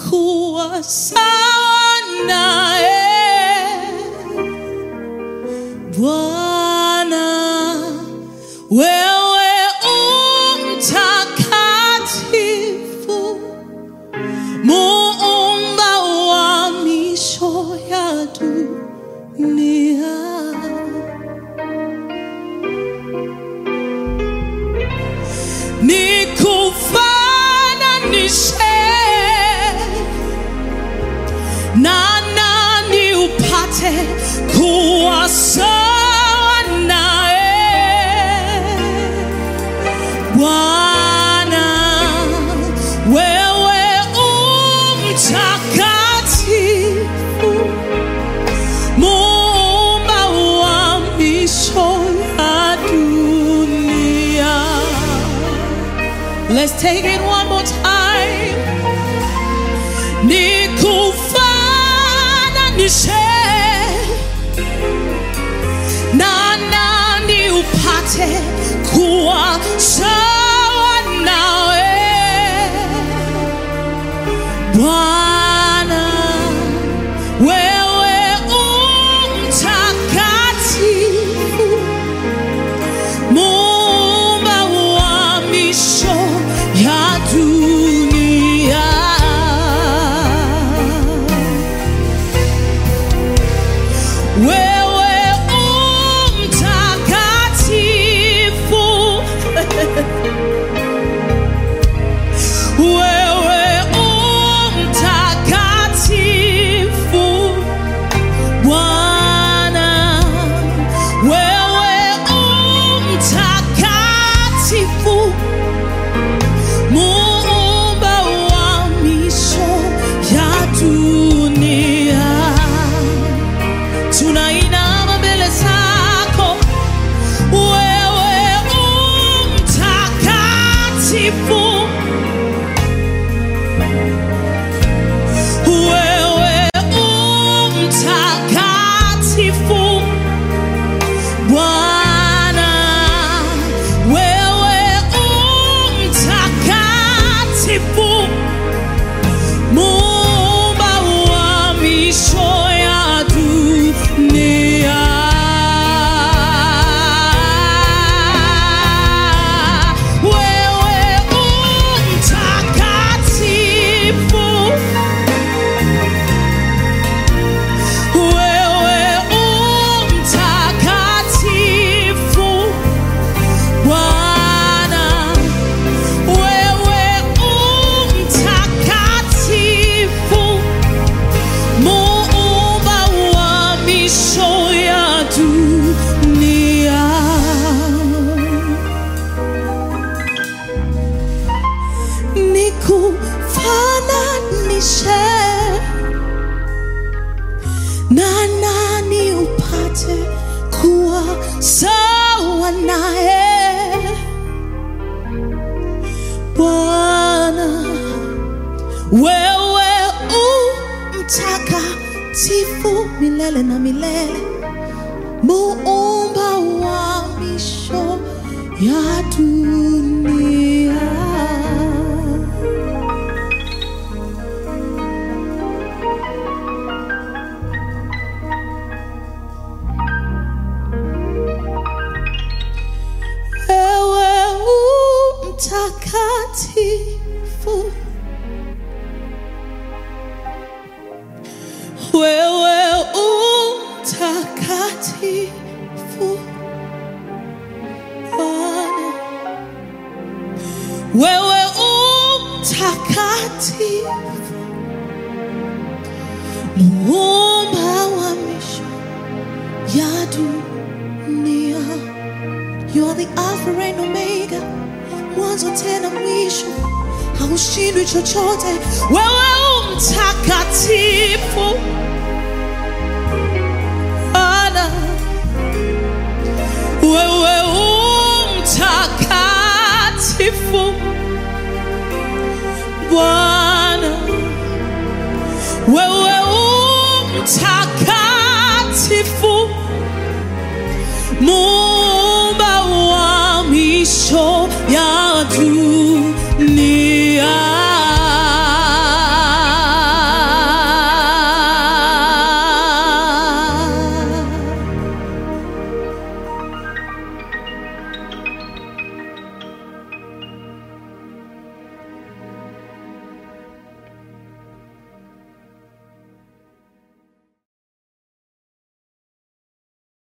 kuwa sawa naye Bwana, wewe umtakatifu, muumba wa misho ya dunia. Nikufananishe na nani upate kuwa sawa naye Bwana, wewe umtakatifu, muumba wa misho ya dunia. Let's take it one more time. Nikufananishe na nani upate kuwa sawa nawe Bwana, wewe umtakatifu, muumba wa misho ya dunia. Wewe umtakatifu, wewe umtakatifu, Bwana, wewe umtakatifu, muumba wa misho ya dunia tunainama mbele zako, wewe umtakatifu, wewe umtakatifu, Bwana, wewe umtakatifu muumba wa misho ya dunia. Wewe umtakatifu, wewe umtakatifu, Bwana wewe umtakatifu, muumba wa misho ya dunia. Nikufananishe na nani upate kuwa sawa naye Bwana, wewe u mtakatifu milele na milele, muumba wa misho ya dunia. Wewe u mtakatifu, wewe u mtakatifu, Bwana, wewe u mtakatifu, muumba wa misho ya dunia. You are the Alpha and Omega, mwanzo tena mwisho, haushindwi chochote. Wewe u mtakatifu Bwana, wewe u mtakatifu Bwana, wewe u mtakatifu